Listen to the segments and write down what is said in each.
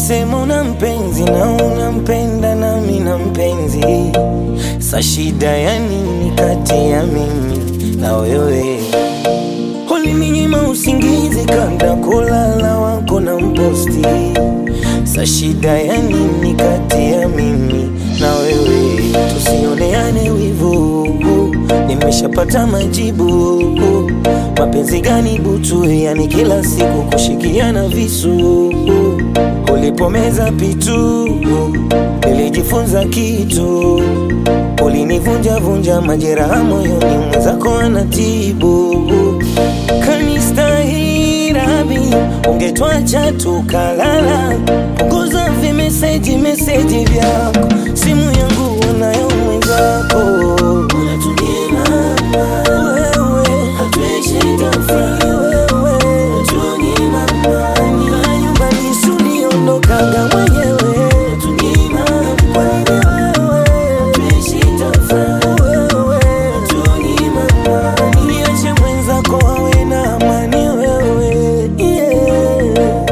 Ulisema una mpenzi na unampenda nami na mpenzi, sa shida ya nini kati ya mimi na wewe? Ulininyima usingizi kabla kulala wako na mposti, sa shida ya nini kati ya mimi na wewe? Tusioneane wivu, nimeshapata majibu. Mapenzi gani butu, yani kila siku kushikiana visu. Ulipomeza pitu, nilijifunza kitu. Ulinivunja vunja majeraha moyoni, mwenzako anatibu. Kanistahirabi, ungetwacha tukalala. Punguza vimeseji meseji vyako, simu yangu unayo mwenzako. Unatunyima wewe, hatuishi tofauti wewe, unatunyima amani. Na nyumbani suliondokaga mwenyewe, unatunyima amani wewe, hatuishi tofauti wewe, unatunyima amani. Niache mwenzako awe na amani wewe, yeah.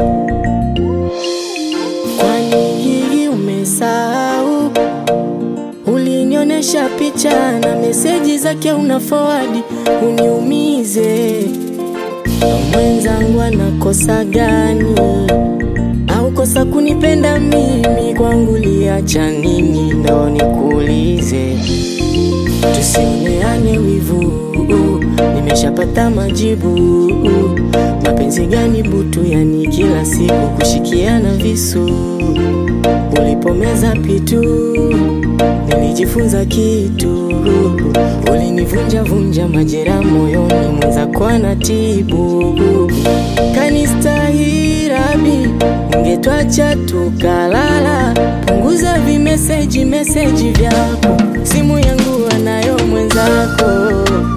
Kwani hii umesahau? Ulinionyesha picha na meseji zake una forward uniumize. Mwenzangu anakosa gani? Au kosa kunipenda mimi? Kwangu liacha nini? Ndo nikuulize, tusioneane wivu, nimeshapata majibu. Mapenzi gani butu, yani kila siku kushikiana visu. Ulipomeza pitu, nilijifunza kitu. Ulinivunja vunja majeraha moyoni, mwenzako anatibu. Kanistahirabi, ungetwacha tukalala. Punguza vimeseji meseji vyako, simu yangu anayo mwenzako.